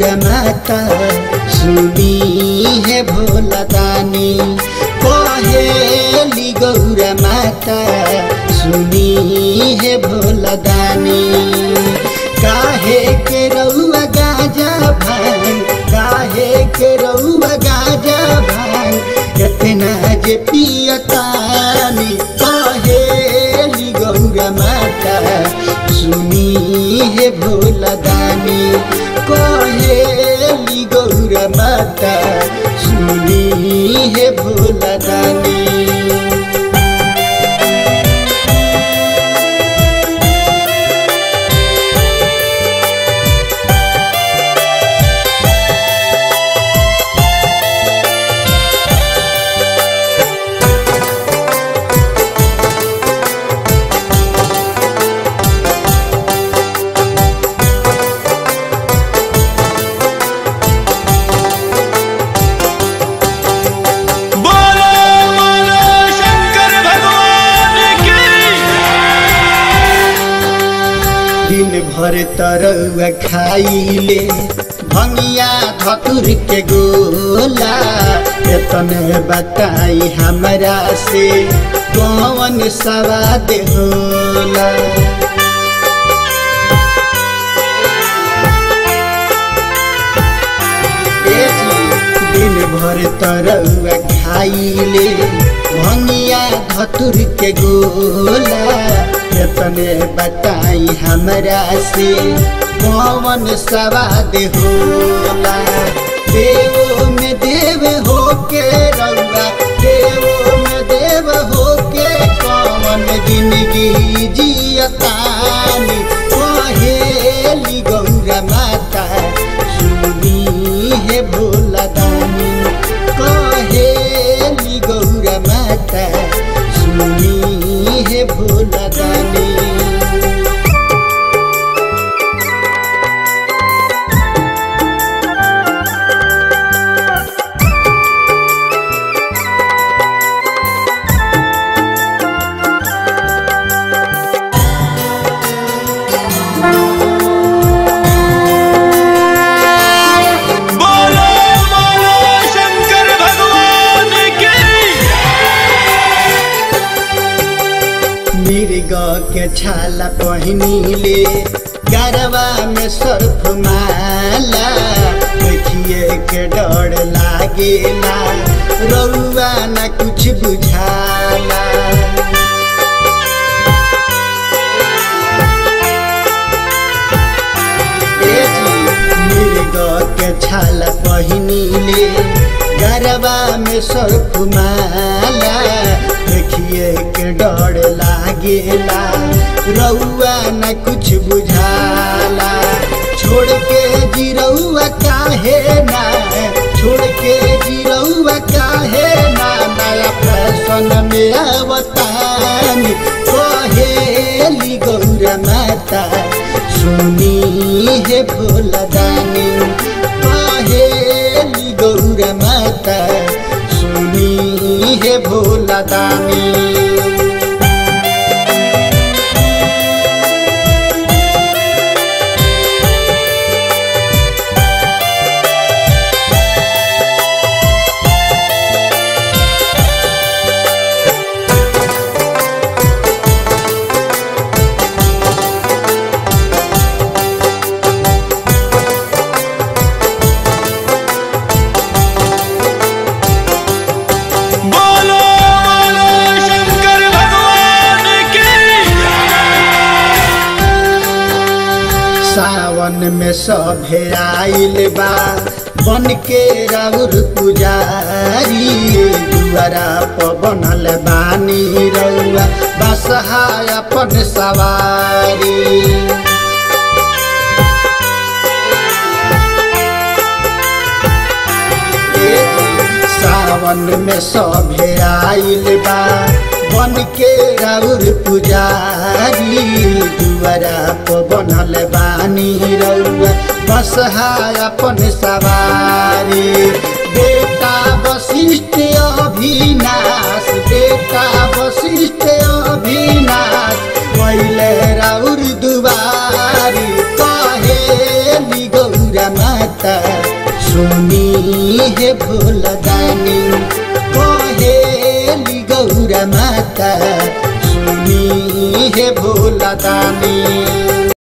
गौरा माता सुनी है भोला दानी कहेली गौरा माता सुनी है भोला दानी काहे के रउआ गाजा भांग काहे के रउआ गाजा भांग कितना जे पियतानी कहेली गौरा माता सुनी है भोला दानी कहेली गौरा माता सुनी है भोला दानी बोलो बोलो शंकर भगवान की दिन भर तरौआ खाइले भंगिया धतुर के गोला एतने बताई हमरा से कौन सवाद होला ए जी, दिन भर तरौआ खाइले भंगिया धतुर के गोला एतने बताई हमरा से कौन सवाद होला देवो में देव होके रउआ देवो में देव होके कौन जिंदगी जियतानी कहेली गौरा माता सुनी है भोला दानी कहेली गौरा माता सुनी है भोला दानी बोलो बोलो शंकर भगवान की मिर्ग के छाला पहिनीले गरबा में सर्फ माला देखिए के डर लागेला रउआ न कुछ बुझाला ए जी, मिर्ग के छाला पहिनीले गरबा में सर्फ माला देखिए के डर लागेला रउआ न कुछ बुझाला छोड़ के जिरउआ काहे ना छोड़ के जिरउआ काहे ना नया फैशन में आवतानी कहेली गौरा माता सुनी है भोला दानी कहेली गौरा माता सुनी है भोला दानी बोलो बोलो शंकर भगवान की सावन में सभे आइल बा बन के राउर पुजारी दुआरा पर बनल बानी रउआ बसहा अपन सवारी सावन में सभे आइल बा बन के राउर पुजारी दुआरा पर बनल बानी रउआ बसहा अपन सवारी बेटा वशिष्ठ अभिनाश बेटा वशिष्ठ अभिनाश पहिले राउर दुआरी कहेली गौरा माता सुनी हे भोला दानी कहेली गौरा माता सुनी हे भोला दानी